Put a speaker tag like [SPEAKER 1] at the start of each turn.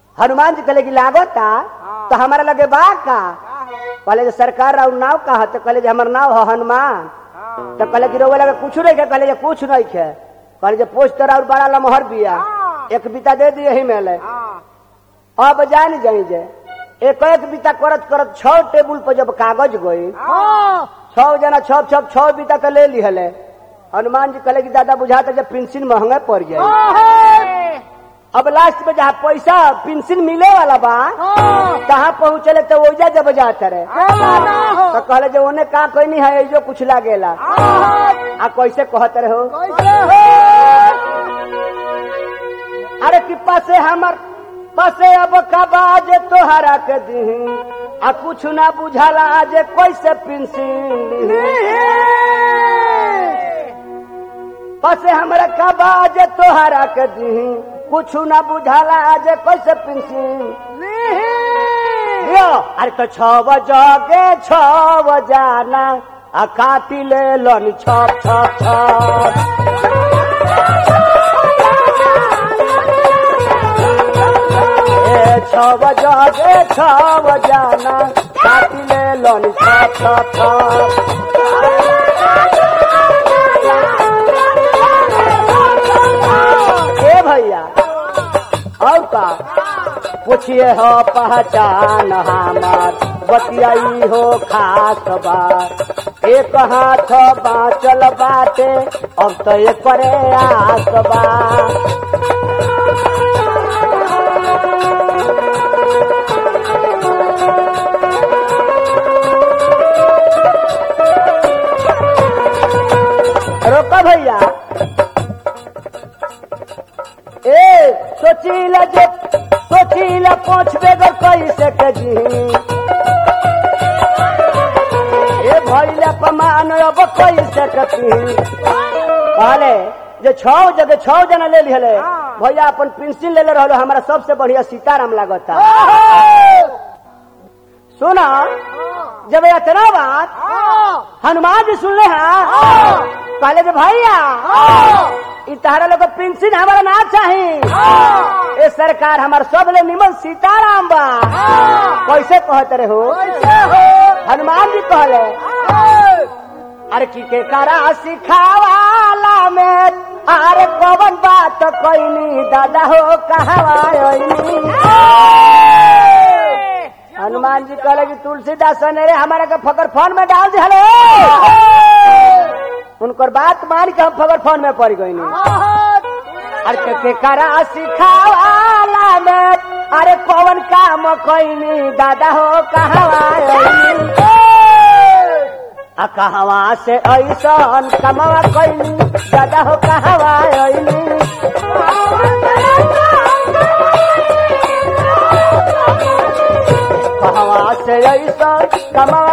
[SPEAKER 1] हनुमान जी कहले कि लागता तो हमारा लगे बा का कहले जे सरकार राउ नाव का है तो कहले जे हमर नाव है हनुमान तो कहले कि रोवे लगे कुछ नहीं खे कहले जे कुछ नहीं खे कहले जे पोस्टर और बड़ा लमहर बिया एक बीता दे दी यही में ले अब जान जाई जे एक एक बीता करत करत छह टेबुल पर जब कागज गई छह जना छह छह छह बीता तो ले ली हले हनुमान जी कहले कि दादा बुझाता जब पेंसिल महंगा पड़ जाए अब लास्ट में जहाँ पैसा पेंसिल मिले वाला बा कहाँ पहुँचले तो ओजा जब जाते रहे तो कहले जो उन्हें का कोई नहीं है जो कुछ लागेला आ कैसे कहते रहे हो अरे कि पासे हमर पासे अब कबाज तोहरा के दी आ कुछ ना बुझाला आज कैसे पेंसिल पासे हमरा कबाज तोहरा के दी कुछ ना बुझाला आज कैसे पेंसिल यो अरे तो छव जगे छव जाना आ काटी ले लन छप छप छप ए छव जगे छव जाना काटी ले लन छप छप छप ए भैया और का पूछिए हो पहचान हमार बतियाई हो खास बात एक हाथ बाँचल बाटे अब तो एक करे आस बा रोका भैया ए सोचीला जे सोचीला पहुंच बेगर कैसे के जी ए भैया पमान अब कैसे कती कहले जे छौ जगह छौ जना ले लिहले भैया अपन पेंसिल ले ले रहलो हमारा सबसे बढ़िया सीताराम लागता सुना जब इतना बात हनुमान जी सुन ले हाँ कहले जे भैया इ तहरा लोग पेंसिल हमारा ना चाही ए सरकार हमार सब ले निमन सीताराम बा कैसे कहते रहे हो हनुमान जी कहले अरे की के करा सिखावाला में अरे कवन बात कोई दादा हो कहवानी हनुमान जी कहले कि तुलसीदास ने रे हमारा के फकर फोन में डाल दे उनकर बात मान के हम फकर फोन में पड़ गई अरे के, के करा सिखावाला में अरे कौन काम कोई दादा हो कहवानी आ कहवा से ऐसन कमवा कैली दादा हो कहवा ऐली कहवा से ऐसन कमवा